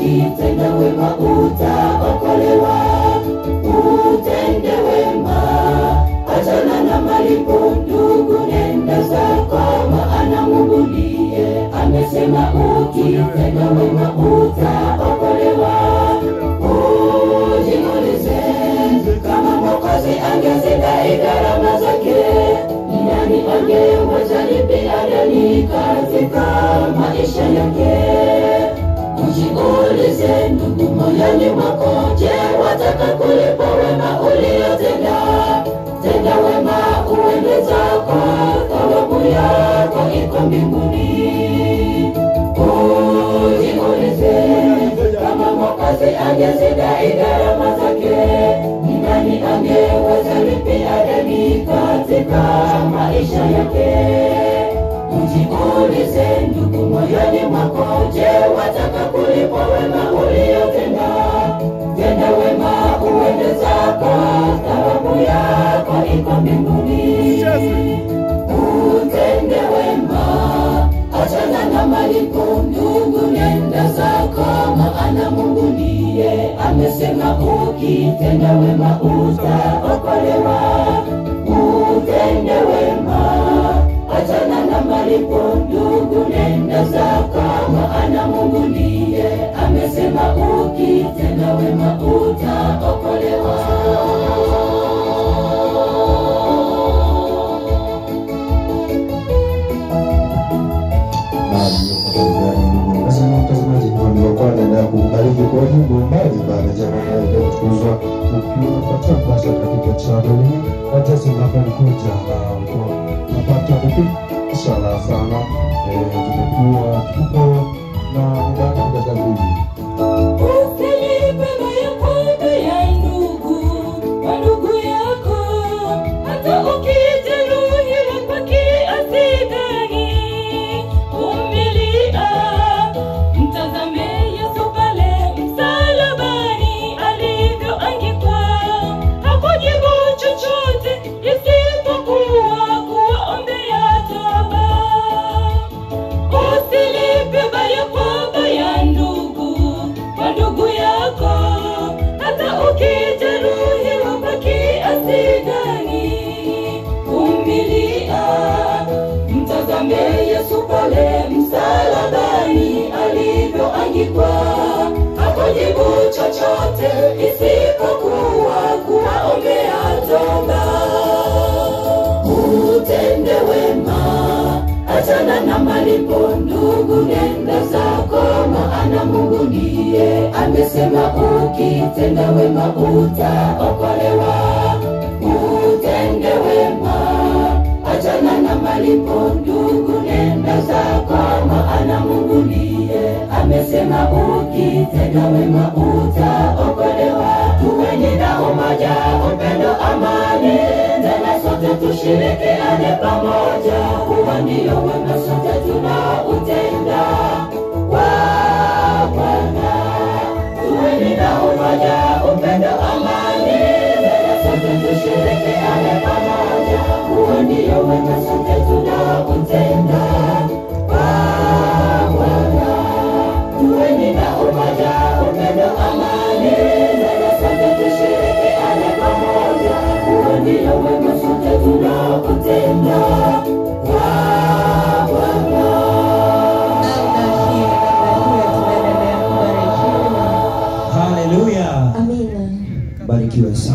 ukitenda wema utaokolewa. Utende wema, achana na malipo ndugu, nenda zako, maana Mungu ndiye amesema ukitenda wema utaokolewa. Ujiulize kama Mwokozi angezidai gharama zake, ni nani angeweza lipia deni katika maisha yake? Ujiulize ndugu, moyoni mwako, je, wataka kulipwa wema uliotenda? Tenda wema uende zako, thawabu yako iko mbinguni. Ujiulize kama Mwokozi angezidai gharama zake, ni nani angeweza lipia deni katika maisha yake? Ujiulize ndugu, moyoni mwako, je, wataka kulipwa wema uliotenda? Tenda wema uende zako, thawabu yako iko mbinguni. Utende wema, achana na malipo ndugu, nenda zako, maana Mungu ndiye amesema ukitenda wema utaokolewa. Utende wema, achana na malipo ndugu, nenda zako, maana Mungu ndiye amesema ukitenda wema utaokolewa. Nasema mtazamaji, hivyo ndivyo kwa naendelea kukubariki kwa wimbo mbalimbali, jambo linaloendelea kutukuzwa ukiwa unapata basa katika channel hii, na jinsi mnapokuja na unapata ishara sana. Eh, tumekuwa tuko na muda katika jambo hili Usilipe mayakwako ya ndugu kwa ndugu yako, hata ukijeruhiwa kwa kiasi gani. Vumilia, mtazame Yesu pale msalabani alivyoangikwa. Hakujibu chochote isipokuwa kuwaombea toba. Usilipe baya kwa baya ndugu kwa ndugu yako, hata ukijeruhiwa kwa kiasi gani. Vumilia, mtazame Yesu pale msalabani alivyoangikwa. Hakujibu chochote isipokuwa kuwaombea toba. Utende wema, achana na malipo ndugu, nenda zako, maana Mungu ndiye amesema ukitenda wema utaokolewa. Utende wema, achana na malipo ndugu, nenda zako, maana Mungu ndiye amesema ukitenda wema utaokolewa. Tuweni na umoja, upendo, amani, tena sote tushirikiane pamoja. Huo ndio wema sote tunautenda kwa Bwana. Tuweni na umoja, upendo, amani, tena sote tushirikiane pamoja. Huo ndio wema sote tunautenda kwa Bwana. Tuweni na umoja, upendo, amani, tena sote tushirikiane pamoja. Huo ndio wema sote tunautenda kwa Bwana. Haleluya. Amina. Barikiwe sana.